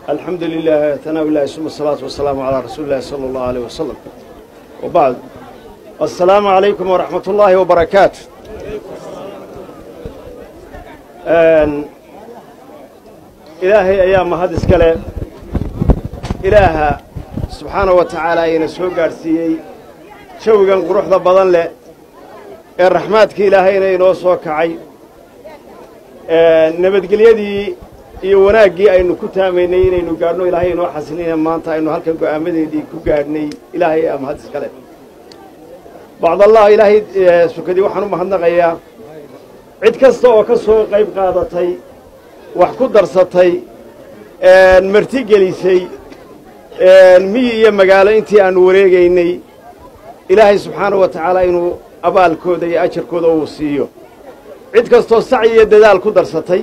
الحمد لله ثناء الله ثم الصلاة والسلام على رسول الله صلى الله عليه وسلم وبعد السلام عليكم ورحمة الله وبركاته إلهي أيام هذا الكلام إله سبحانه وتعالى ينسوه قارسيي شوقا قروح ذا بضن له الرحمات إلهينا ينوصوا كعي nabadgelyadii iyo wanaaggii aynu ku taamaynay inaynu gaadhno ilaahay inoo xasilina maanta aynu halkan go'aamadeedii ku gaadhnay ilaahay ama had iskale bacdallah ilaahay sukadii waxaan u mahadnaqayaa cid kasta oo ka soo qayb qaadatay wax ku darsatay marti gelisay miyi iyo magaalo intii aanu wareegaynay ilaahay subxaanahu wa tacaala inuu abaalkooda iyo ajarkooda uu siiyo cid kastoo sacyi iyo dadaal ku darsatay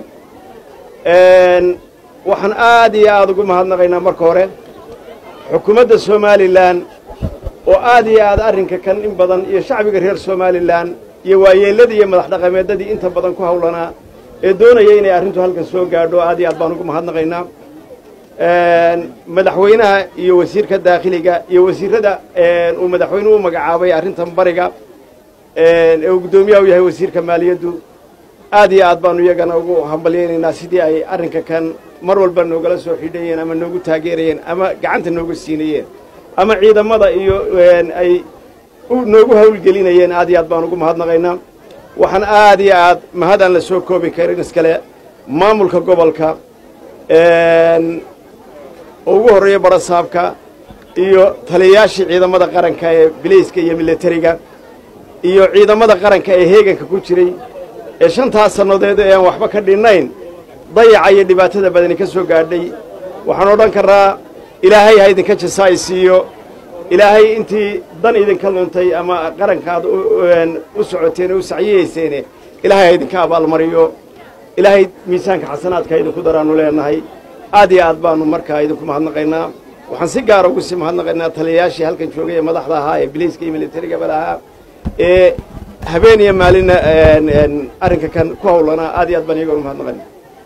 waxaan aad iyo aad ugu mahadnaqaynaa marka hore xukuumadda somalilan oo aad iyo aad arrinka kan in badan iyo shacbiga reer somalilan iyo waayeelladii iyo madax dhaqameeddadii inta badan ku hawlanaa ee doonaya inay arrintu halkan soo gaadho aad iyo aad baan ugu mahadnaqaynaa madaxweynaha iyo wasiirka daakhiliga iyo wasiirrada uu madaxweynuhu u magacaabay arrintan bariga ee uu guddoomiyaha u yahay wasiirka maaliyaddu aad iyo aad baanu iyagana ugu hambalyaynaynaa sidii ay arrinka kan mar walba noogala soo xidhayeen ama noogu taageerayeen ama gacanta noogu siinayeen ama ciidamada iyo ay noogu hawlgelinayeen aad iyo aad baan ugu mahadnaqaynaa waxaan aad iyo aad mahadaan la soo koobi karin iskale maamulka gobolka oo ugu horreeya barasaabka iyo taliyayaashii ciidamada qaranka ee bilayska iyo militariga iyo ciidamada qaranka ee heeganka ku jiray ee shantaas sannadeed ee aan waxba ka dhinnayn dayaca iyo dhibaatada badani ka soo gaadhay waxaan odhan karraa ilaahay ha idinka jasaay siiyo ilaahay intii dan idinka luntay ama qarankaad u socoteen oo u sacyiyeyseene ilaahay ha idinka abaalmariyo ilaahay miisaanka xasanaadka idinku daraannu leenahay aad iyo aad baannu markaa idinku mahadnaqaynaa waxaan si gaara ugu sii mahadnaqaynaa taliyayaashii halkan joogay ee madaxda ahaa ee bilayska iyo militarigaba lahaa ee habeen iyo maalinna arrinka kan ku hawlanaa aad iyo aad baan iyagoon mahadnaqayna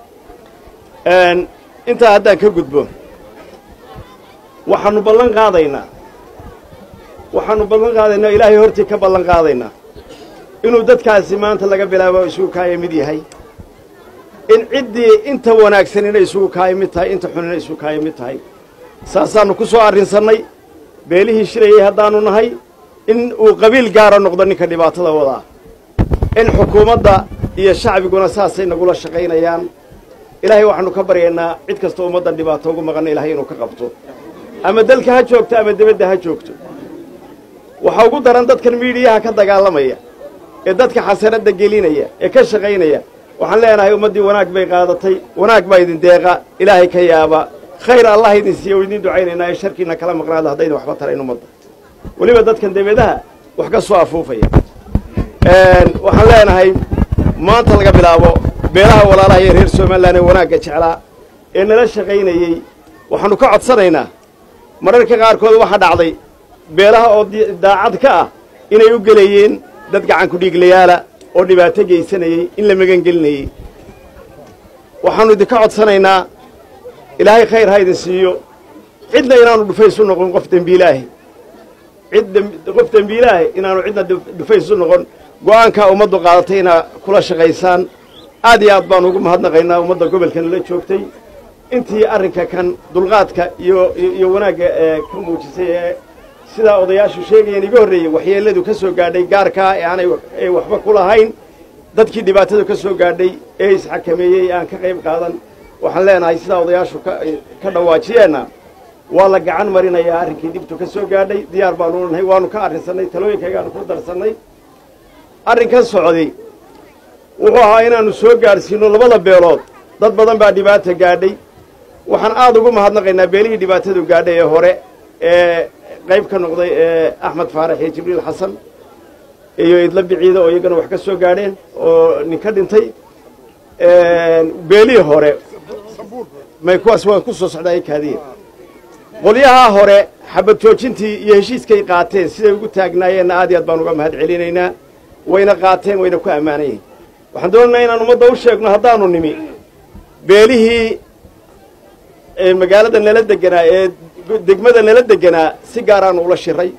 intaa haddaan ka gudbo waxaanu ballan qaadaynaa waxaanu ballan qaadaynaa ilaahay hortii ka ballan qaadaynaa inuu dadkaasi maanta laga bilaabo isugu kaaya mid yahay in ciddii inta wanaagsan inay isugu kaaya mid tahay inta xun inay isugu kaaya mid tahay saasaannu ku soo arrinsannay beelihii shirayay haddaannu nahay in uu qabiil gaara noqdo ninka dhibaatada wadaa in xukuumadda iyo shacbiguna saasay nagula shaqaynayaan ilaahay waxaanu ka baryaynaa cid kastoo ummaddan dhibaato ugu maqanna ilahay inuu ka qabto ama dalka ha joogto ama debadda ha joogto waxaa ugu daran dadkan miidhiyaha ka dagaalamaya ee dadka xasanadda gelinaya ee ka shaqaynaya waxaan leenahay ummaddii wanaag bay qaadatay wanaag baa idin deeqa ilaahay ka yaaba khayr allah idin siiya o idin ducaynaynaa ee sharkiina kala maqnaada haddaydan waxba tarayn ummadda weliba dadkan debadaha wax ka soo afuufaya waxaan leenahay maanta laga bilaabo beelaha walaalaha iyo reer somalilan ee wanaagga jeclaa ee nala shaqaynayey waxaannu ka codsanaynaa mararka qaarkood waxaa dhacday beelaha oo daacad ka ah inay u gelayeen dad gacanku dhiiglayaala oo dhibaato geysanayey in la magan gelinayey waxaannu idinka codsanaynaa ilaahay khayr ha idin siiyo cidna inaanu dhufaysu noqon qof dembiilaahi cid qof dembiilaahi inaanu cidna dhufaysu noqon go'aankaa ummaddu qaadatay inaa kula shaqaysaan aad iyo aad baanu ugu mahadnaqaynaa ummadda gobolka nala joogtay intii arrinka kan dulqaadka iyo iyo wanaagga ee ka muujisay ee sidaa odayaashu sheegayeen iga horreeyey waxyeelladu ka soo gaadhay gaarkaa ee aanay ay waxba ku lahayn dadkii dhibaatadu ka soo gaadhay ee isxakameeyey aan ka qayb qaadan waxaan leenahay sidaa odayaashu ka dhawaajiyeenna waa la gacan marinayaa arrinkii dibtu ka soo gaadhay diyaar baanu nahay waanu ka arrinsannay talooyinkaygaanu ku darsannay arrinkan socday wuxuu ahaa inaannu soo gaadhsiinno labada beelood dad badan baa dhibaata gaadhay waxaan aad ugu mahadnaqaynaa beelihii dhibaatadu gaadhay ee hore ee qayb ka noqday ee axmed faarax iyo jibriil xasan iyo idla biciida oo iyagana wax ka soo gaadheen oo nin ka dhintay beelihii hore may kuwaas waan ku soo socdaa kaadiye qolyahaa hore xabad joojintii iyo heshiiskay qaateen siday ugu taagnaayeenna aad iyo aad baan uga mahad celinaynaa wayna qaateen wayna ku ammaanan yihin waxaan doonaynaa inaan ummadda u sheegno haddaanu nimi beelihii ee magaalada nala deganaa ee degmada nala deganaa si gaaraanu ula shiray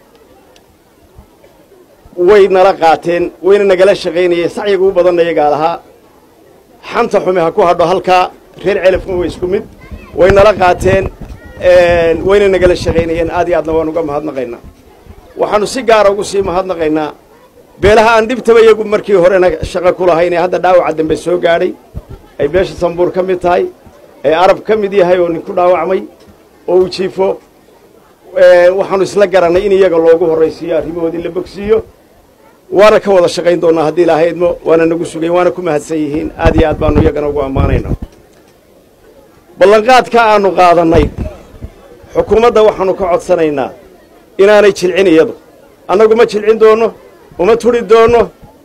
way nala qaateen wayna nagala shaqaynayeen sacyiga u badanna iyagaa lahaa xanta xume ha ku hadho halkaa reer celafkun way isku mid way nala qaateen wayna nagala shaqaynayeen aad iyo aadna waan uga mahadnaqaynaa waxaanu si gaara ugu sii mahadnaqaynaa beelaha aan dhibtaba iyagu markii horena shaqo ku lahayn ee hadda dhaawaca dambe soo gaadhay ay beesha sambuur ka mid tahay ee arab ka mid yahay oo nin ku dhaawacmay oo uu jiifo waxaanu isla garannay in iyaga loogu horraysiiyo arrimahoodii la bogsiiyo waana ka wada shaqayn doonnaa haddii ilaahay idmo waana nagu sugayn waana ku mahadsan yihiin aad iyo aad baanu iyagana ugu ammaanaynaa ballanqaadka aanu qaadannay xukuumadda waxaanu ka codsanaynaa inaanay jilcin iyadu annagu ma jilcin doonno uma turi doonno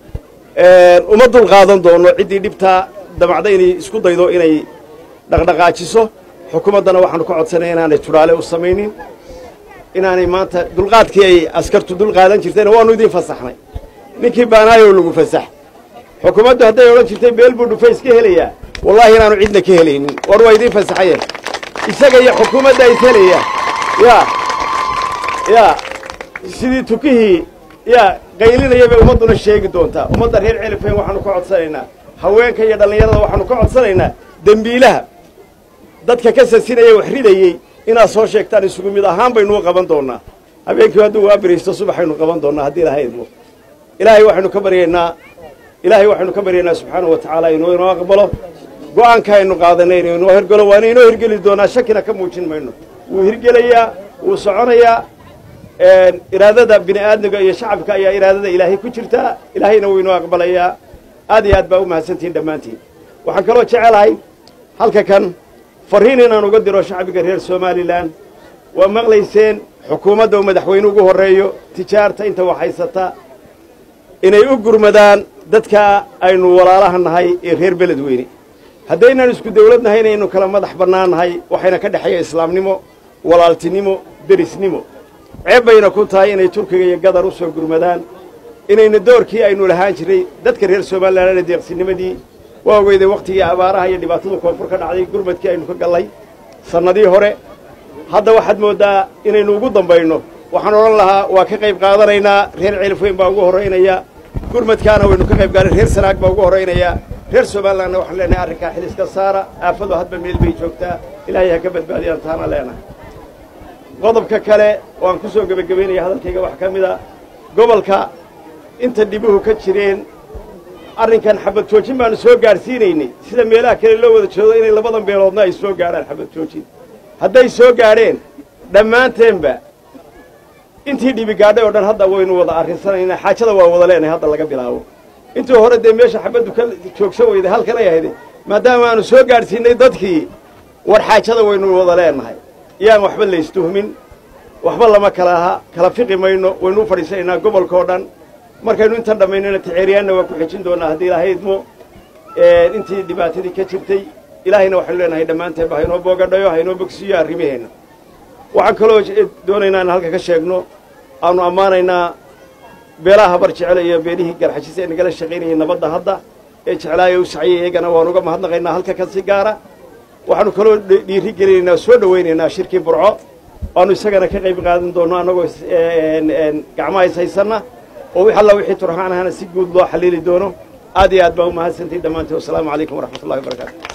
uma dul qaadan doonno ciddii dhibtaa damacda inay isku daydo inay dhaqdhaqaajiso xukuumaddana waxaanu ka codsanaya inaanay tudhaale u samaynin inaanay maanta dulqaadkii ay askartu dul qaadan jirtayna waanu idiin fasaxnay ninkii baanaayoo lagu fasax xukuumaddu hadday odhan jirtay beel buu dhufays ka helayaa wallaahi inaanu cidna ka helaynin war waa idiin fasaxaye isaga iyo xukuumadda is helaya yaa yaa sidii tukihii yaa qaylinaya bay ummadduna sheegi doontaa ummadda reer celifeen waxaanu ka codsanaynaa haweenka iyo dhallinyarada waxaanu ka codsanaynaa dembiilaha dadka ka sasinaya wax ridayey inaad soo sheegtaan isugu mid ahaan baynuu qaban doonnaa habeenkii hadduu waa beriisto subaxaynu qaban doonnaa haddii ilahay idmo ilaahay waxaynu ka baryaynaa ilaahay waxaynu ka baryaynaa subxaanahu wa tacaala inuu inoo aqbalo go'aanka aynu qaadanay inuu inoo hirgalo waana inoo hirgeli doonaa shakina ka muujin mayno wuu hirgelayaa wuu soconayaa iraadada bini aadmiga iyo shacabka ayaa iraadada ilaahay ku jirtaa ilaahayna wuu inoo aqbalayaa aad iyo aad baa u mahadsantihiin dhammaantiin waxaan kaloo jecelahay halka kan farriin inaan uga diro shacbiga reer somalilan waa maqlayseen xukuumadda uu madaxweyne ugu horreeyo tijaarta inta wax haysata inay u gurmadaan dadka aynu walaalaha nahay ee reer beledweyne haddaynaan isku dawlad nahay inaynu kala madax bannaan nahay waxayna ka dhexeeya islaamnimo walaaltinimo derisnimo ceeb bayna ku tahay inay turkiga iyo gadar u soo gurmadaan inayna doorkii aynu lahaan jiray dadka reer somalilan ee deeqsinimadii waa ogeyday wakhtigii abaaraha iyo dhibaatada koonfur ka dhacday gurmadkii aynu ka gallay sannadii hore hadda waxaad mooddaa inaynu ugu dambayno waxaan odhan lahaa waa ka qayb qaadanaynaa reer celifweyn baa ugu horraynaya gurmadkaana waynu ka qayb gaaray reer sanaag baa ugu horraynaya reer somalilanna waxaan leenahay arrinkaa xil iska saara aafadu hadba meel bay joogtaa ilaahay ha ka badbaadiyaan taana leenahay qodobka kale oo aan ku soo gebagabaynaya hadalkayga wax ka mida gobolka inta dhibuhu ka jireen arrinkan xabad joojin baanu soo gaadhsiinaynay sida meelaha kale loo wada joodo inay labadan beeloodna ay soo gaadhaan xabad joojin hadday soo gaadheen dhammaanteenba intii dhibi gaadhay oo dhan hadda waynu wada arrinsanaynaa xaajada waa wada leenahay hadda laga bilaabo intii hore dee meesha xabaddu ka joogsan weyday halkan ay ahayde maadaama aanu soo gaadhsiinay dadkii war xaajada waynu wada leenahay yaan waxba laystuhmin waxba lama kala aha kala fiqi mayno waynu u fadhiisanaynaa gobolka oo dhan markaynu intan dhammaynana ticeeriyaanna waa ku xejin doonaa haddii ilaahay idmo intii dhibaatadii ka jirtay ilaahayna waxaynu leenahay dhammaanteenba haynoo boogadhayo haynoo bogsiiyo arrimaheenna waxaan kaloo doonaynaa in halka ka sheegno aanu ammaanaynaa beelaha habar jecel iyo beelihii garxajis ee nagala shaqaynayay nabadda hadda ee jeclaaya u saciyay iyagana waanu uga mahadnaqaynaa halka ka si gaara waxaanu kaloo dhiiri gelinaynaa soo dhowaynaynaa shirkii burco waanu isagana ka qayb qaadan doonno annagoo gacmaha is haysanna oo wix alla wixii turxaan ahana si guud loo xaliili doono aad iyo aad baa u mahadsantihin dhammaantiin wasalaamu calaykum waraxmat ullahi wabarakaatu